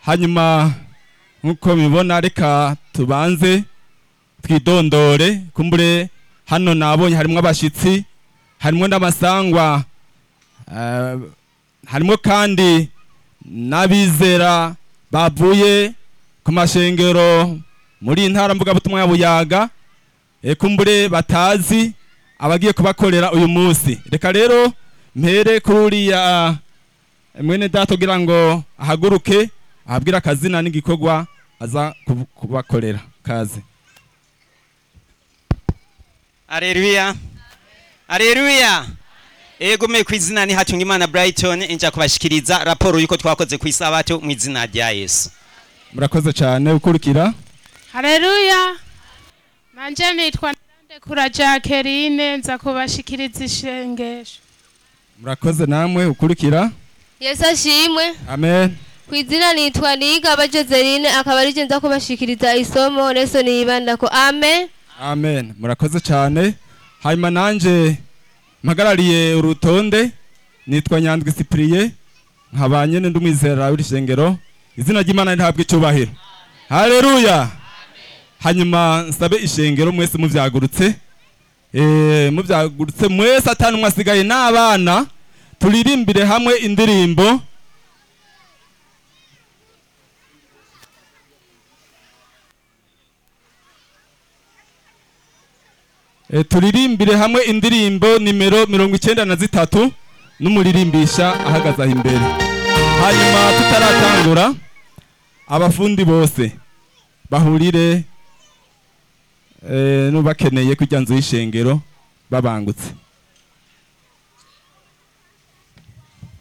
hanyuma nk'uko mubibona reka tubanze twidondore kumbure hano nabonye harimo abashyitsi harimo n'abasangwa eh, harimo kandi n'abizera bavuye ku mashengero muri iyi ntara mvugabutumwa ya buyaga eh, kumbure batazi abagiye kubakorera uyu munsi reka rero mpere kuri uriya mwene data kugira ngo ahaguruke ahabwire akazina n'igikorwa aza kubu- kubakorera kaze Aleluya. Aleluya. Ego me kwizina ni Hatungimana Brighton inja kubashikiriza raporo yuko twakoze ku isabato mu izina rya Yesu. murakoze cyane ukurikira Haleluya. Nanje nitwa Ndekura Jacqueline nza kubashikiriza ishengesho. murakoze namwe ukurikira yesu ashimwe amen ku izina nitwa niyigaba joseline akaba ari nza kubashikiriza isomo reso niyibandako amen amen murakoze cyane hanyuma nanjye mpagarariye urutonde nitwa nyandwi sipiriye nkabanye n'undi mwizera w'irishengero izina ry'imana rihabwa icyubahiro hareruya hanyuma nsabe ishengero mwese mubyagurutse Eh, mubyagurutse mwese atanu mwasigaye n'abana turirimbire hamwe indirimbo E, turirimbire hamwe indirimbo nimero mirongo icyenda na zitatu n'umuririmbisha ahagaze aho imbere hanyuma tutaratangura abafundi bose bahurire e, n'ubakeneye kujya nzu y'ishengero babangutse